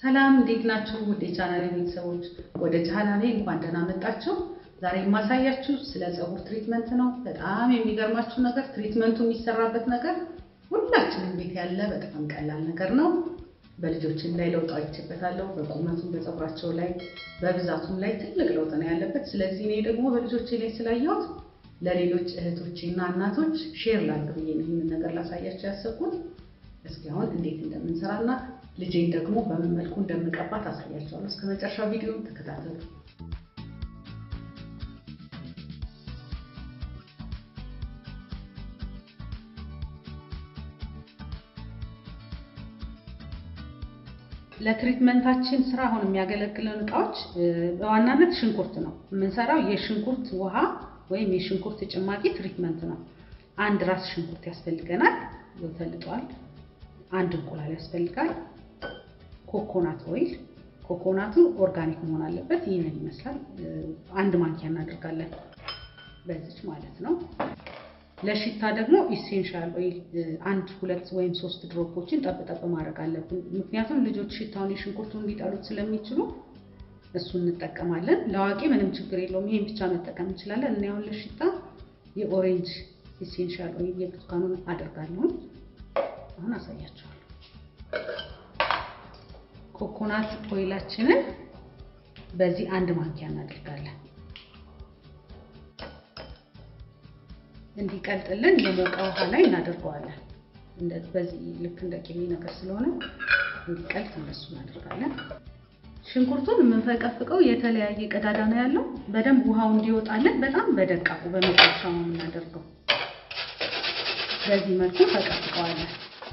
ሰላም እንዴት ናችሁ? ውድ የቻናሌ ቤተሰቦች ወደ ቻናሌ እንኳን ደህና መጣችሁ። ዛሬ የማሳያችሁ ስለ ፀጉር ትሪትመንት ነው። በጣም የሚገርማችሁ ነገር ትሪትመንቱ የሚሰራበት ነገር ሁላችንም ቤት ያለ በጣም ቀላል ነገር ነው። በልጆችን ላይ ለውጥ አይቼበታለሁ። በቁመቱም በፀጉራቸው ላይ በብዛቱም ላይ ትልቅ ለውጥ ነው ያለበት። ስለዚህ እኔ ደግሞ በልጆቼ ላይ ስላየሁት ለሌሎች እህቶቼ እና እናቶች ሼር ላድርግ ብዬ ነው ይህንን ነገር ላሳያቸው ያሰብኩት። እስኪ አሁን እንዴት እንደምንሰራና ልጄን ደግሞ በምን መልኩ እንደምቀባት አሳያቸዋለሁ። እስከ መጨረሻው ቪዲዮ ተከታተሉ። ለትሪትመንታችን ስራ አሁን የሚያገለግለን እቃዎች በዋናነት ሽንኩርት ነው የምንሰራው። የሽንኩርት ውሃ ወይም የሽንኩርት ጭማቂ ትሪትመንት ነው። አንድ ራስ ሽንኩርት ያስፈልገናል፣ ተልጧል። አንድ እንቁላል ያስፈልጋል። ኮኮናት ኦይል፣ ኮኮናቱ ኦርጋኒክ መሆን አለበት። ይህንን ይመስላል። አንድ ማንኪያ እናደርጋለን፣ በዚች ማለት ነው። ለሽታ ደግሞ ኢሴንሻል ኦይል አንድ ሁለት ወይም ሶስት ድሮፖችን ጠብጠብ ማድረግ አለብን። ምክንያቱም ልጆች ሽታውን የሽንኩርቱን ሊጠሉት ስለሚችሉ እሱ እንጠቀማለን። ለአዋቂ ምንም ችግር የለውም፣ ይሄን ብቻ መጠቀም እንችላለን። እና ያሁን ለሽታ የኦሬንጅ ኢሴንሻል ኦይል የብርቱካኑን አደርጋለሁ። አሁን አሳያቸዋለሁ። ኮኮናት ኦይላችንን በዚህ አንድ ማንኪያ እናደርጋለን። እንዲቀልጥልን የሞቀ ውሃ ላይ እናደርገዋለን። በዚህ ልክ እንደ ቅቤ ነገር ስለሆነ እንዲቀልጥ እነሱ እናደርጋለን። ሽንኩርቱን የምንፈቀፍቀው የተለያየ ቀዳዳ ነው ያለው። በደንብ ውሃው እንዲወጣልን በጣም በደቃቁ በመጨረሻ ነው የምናደርገው። በዚህ መልኩ ፈቀፍቀዋለን።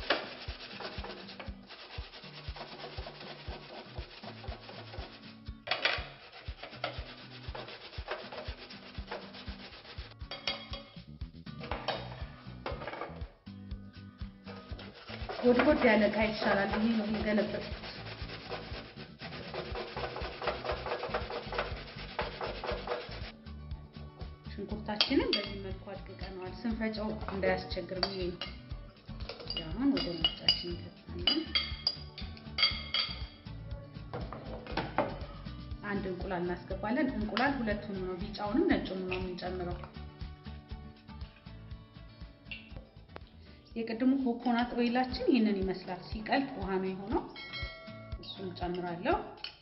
ጎድጎድ ያለ እቃ ይሻላል። ይሄ ነው የገለበጥኩት። ሽንኩርታችንን በዚህ መልኩ አድቅቀነዋል። ስንፈጨው እንዳያስቸግር ብዬ ነው። አሁን ወደ መፍጫችን እንከታለን። አንድ እንቁላል እናስገባለን። እንቁላል ሁለቱንም ነው፣ ቢጫውንም ነጩንም ነው የምንጨምረው። የቅድሙ ኮኮናት ኦይላችን ይህንን ይመስላል። ሲቀልጥ ውሃ ነው የሆነው። እሱን ጨምራለሁ።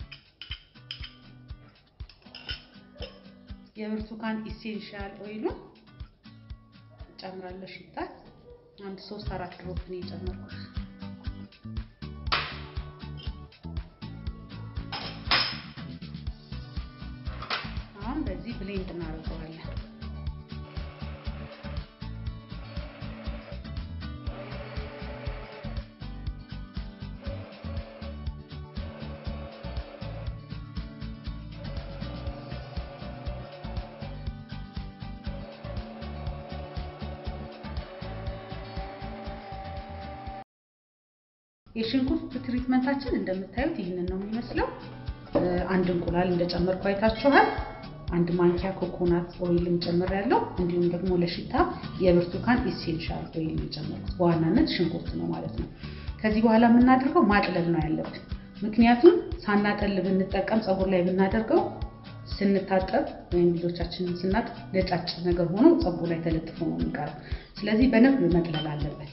የብርቱካን ኢሴንሻል ኦይሉን ጨምራለሁ። ሽታ አንድ ሶስት አራት ድሮፕ ነው የጨመርኩት። አሁን በዚህ ብሌንድ እናደርገዋለን። የሽንኩርት ትሪትመንታችን እንደምታዩት ይህንን ነው የሚመስለው። አንድ እንቁላል እንደጨመርኩ አይታችኋል። አንድ ማንኪያ ኮኮናት ኦይልም ጨምሬያለሁ። እንዲሁም ደግሞ ለሽታ የብርቱካን ኢሴንሻል ኦይል የጨመርኩት በዋናነት ሽንኩርት ነው ማለት ነው። ከዚህ በኋላ የምናደርገው ማጥለል ነው ያለብን። ምክንያቱም ሳናጠል ብንጠቀም ፀጉር ላይ ብናደርገው ስንታጠብ ወይም ልጆቻችንን ስናጥብ ነጫጭ ነገር ሆኖ ፀጉር ላይ ተለጥፎ ነው የሚቀረው። ስለዚህ በደንብ መጥለል አለበት።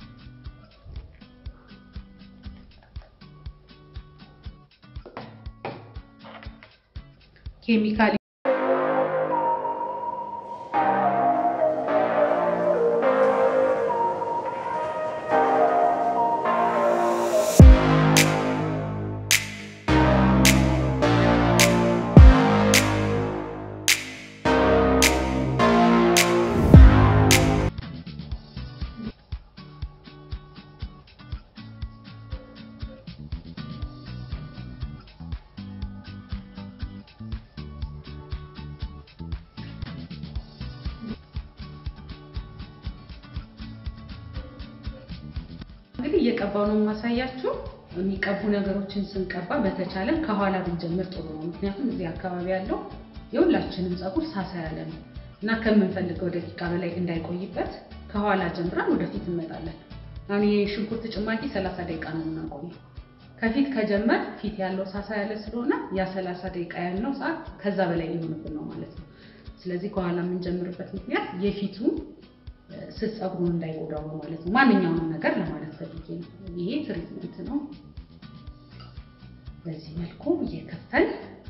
ኬሚካል እንግዲህ እየቀባው ነው የማሳያችሁ። የሚቀቡ ነገሮችን ስንቀባ በተቻለን ከኋላ ብንጀምር ጥሩ ነው። ምክንያቱም እዚህ አካባቢ ያለው የሁላችንም ፀጉር ሳሳ ያለ ነው እና ከምንፈልገው ደቂቃ በላይ እንዳይቆይበት ከኋላ ጀምረን ወደፊት እንመጣለን። አሁን የሽንኩርት ጭማቂ ሰላሳ ደቂቃ ነው የምናቆየው። ከፊት ከጀመር ፊት ያለው ሳሳ ያለ ስለሆነ ያ ሰላሳ ደቂቃ ያልነው ሰዓት ከዛ በላይ ሊሆንብን ነው ማለት ነው። ስለዚህ ከኋላ የምንጀምርበት ምክንያት የፊቱን ስስ ፀጉሩን እንዳይጎዳው ነው ማለት ነው። ማንኛውንም ነገር ለማለት ፈልጌ ነው። ይሄ ትሪትመንት ነው። በዚህ መልኩ እየከፈል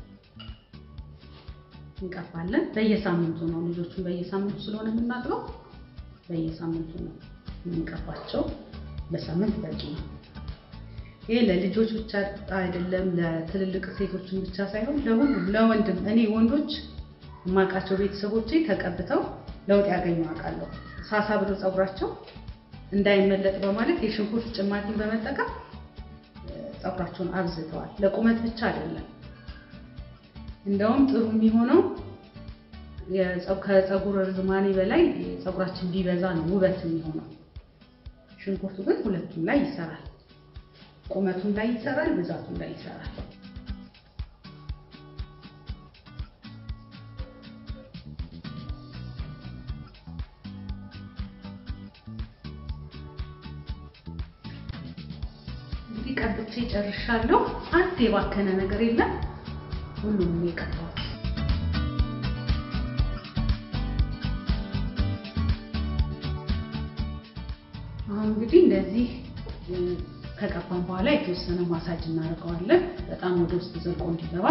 እንቀባለን። በየሳምንቱ ነው ልጆቹን በየሳምንቱ ስለሆነ የምናጥበው በየሳምንቱ ነው የምንቀባቸው። በሳምንት በቂ ነው። ይሄ ለልጆች ብቻ አይደለም፣ ለትልልቅ ሴቶችን ብቻ ሳይሆን ለሁሉም ለወንድም። እኔ ወንዶች የማውቃቸው ቤተሰቦቼ ተቀብተው ለውጥ ያገኙ አውቃለሁ። ሳሳ ብሎ ፀጉራቸው እንዳይመለጥ በማለት የሽንኩርት ጭማቂን በመጠቀም ፀጉራቸውን አብዝተዋል። ለቁመት ብቻ አይደለም። እንደውም ጥሩ የሚሆነው ከፀጉር ርዝማኔ በላይ ፀጉራችን ቢበዛ ነው ውበት የሚሆነው። ሽንኩርቱ ግን ሁለቱም ላይ ይሰራል። ቁመቱም ላይ ይሰራል፣ ብዛቱም ላይ ይሰራል። እንግዲህ ቀብቼ ጨርሻለሁ። አንድ የባከነ ነገር የለም። ሁሉንም የቀባሁት አሁን እንግዲህ እንደዚህ ከቀባን በኋላ የተወሰነ ማሳጅ እናደርገዋለን። በጣም ወደ ውስጥ ዘልቆ እንዲገባ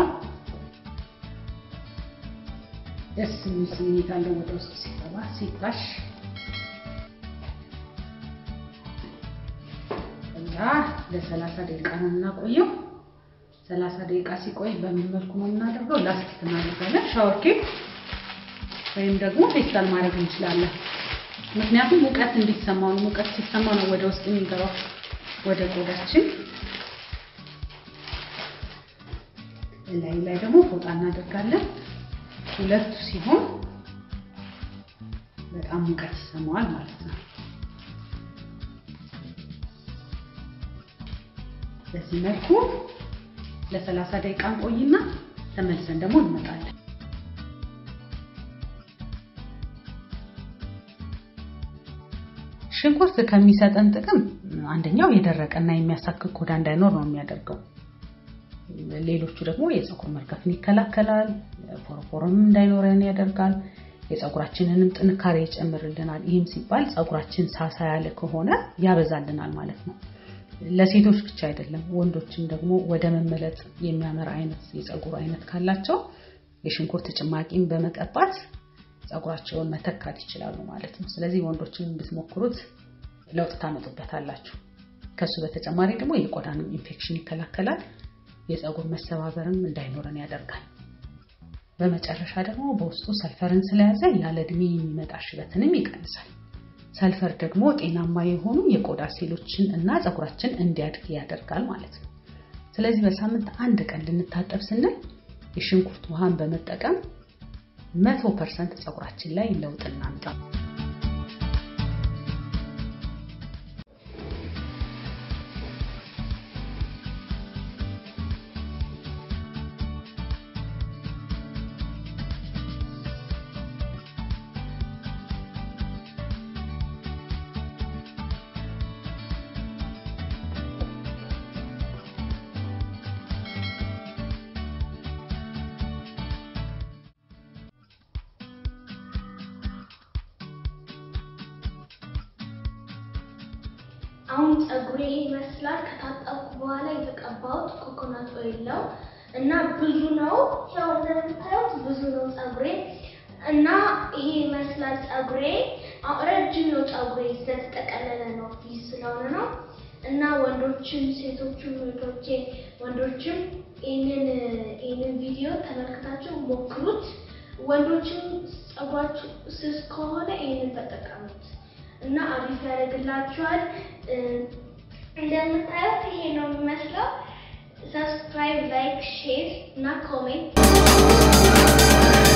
ደስ የሚል ስሜት አለው። ወደ ውስጥ ሲገባ ሲታሽ እና ለሰላሳ ደቂቃ ነው የምናቆየው። ሰላሳ ደቂቃ ሲቆይ በምን መልኩ ነው የምናደርገው? ላስቲክ እናደርጋለን። ሻወር ኬፕ ወይም ደግሞ ፌስታል ማድረግ እንችላለን። ምክንያቱም ሙቀት እንዲሰማው ነው። ሙቀት ሲሰማ ነው ወደ ውስጥ የሚገባው ወደ ቆዳችን። ላይ ላይ ደግሞ ፎጣ እናደርጋለን። ሁለቱ ሲሆን በጣም ሙቀት ይሰማዋል ማለት ነው። በዚህ መልኩ ለሰላሳ ደቂቃ እንቆይና ተመልሰን ደግሞ እንመጣለን። ሽንኩርት ከሚሰጠን ጥቅም አንደኛው የደረቀና የሚያሳክክ ቆዳ እንዳይኖር ነው የሚያደርገው። ሌሎቹ ደግሞ የፀጉር መርገፍን ይከላከላል፣ ፎረፎርም እንዳይኖረን ያደርጋል፣ የፀጉራችንንም ጥንካሬ ይጨምርልናል። ይህም ሲባል ፀጉራችን ሳሳ ያለ ከሆነ ያበዛልናል ማለት ነው። ለሴቶች ብቻ አይደለም፣ ወንዶችም ደግሞ ወደ መመለጥ የሚያመራ አይነት የፀጉር አይነት ካላቸው የሽንኩርት ጭማቂን በመቀባት ፀጉራቸውን መተካት ይችላሉ ማለት ነው። ስለዚህ ወንዶችን ብትሞክሩት ለውጥ ታመጡበታላችሁ። ከሱ በተጨማሪ ደግሞ የቆዳንም ኢንፌክሽን ይከላከላል፣ የፀጉር መሰባበርም እንዳይኖረን ያደርጋል። በመጨረሻ ደግሞ በውስጡ ሰልፈርን ስለያዘ ያለ እድሜ የሚመጣ ሽበትንም ይቀንሳል። ሰልፈር ደግሞ ጤናማ የሆኑ የቆዳ ሴሎችን እና ፀጉራችን እንዲያድግ ያደርጋል ማለት ነው። ስለዚህ በሳምንት አንድ ቀን ልንታጠብ ስንል የሽንኩርት ውሃን በመጠቀም መቶ ፐርሰንት ፀጉራችን ላይ ለውጥ እናምጣ። አሁን ፀጉሬ ይመስላል። ከታጠብኩ በኋላ የተቀባሁት ኮኮናት ኦይል ነው እና ብዙ ነው። ያው እንደምታዩት ብዙ ነው ፀጉሬ እና ይሄ ይመስላል ፀጉሬ። ረጅም ነው ፀጉሬ ስለተጠቀለለ ነው ፊት ስለሆነ ነው። እና ወንዶችም ሴቶችም እህቶቼ ወንዶችም ይህንን ይህንን ቪዲዮ ተመልክታችሁ ሞክሩት። ወንዶችም ፀጉራችሁ ስስ ከሆነ ይህንን ተጠቀሙት እና አሪፍ ያደርግላችኋል። እንደምታዩት ይሄ ነው የሚመስለው። ሰብስክራይብ፣ ላይክ፣ ሼር እና ኮሜንት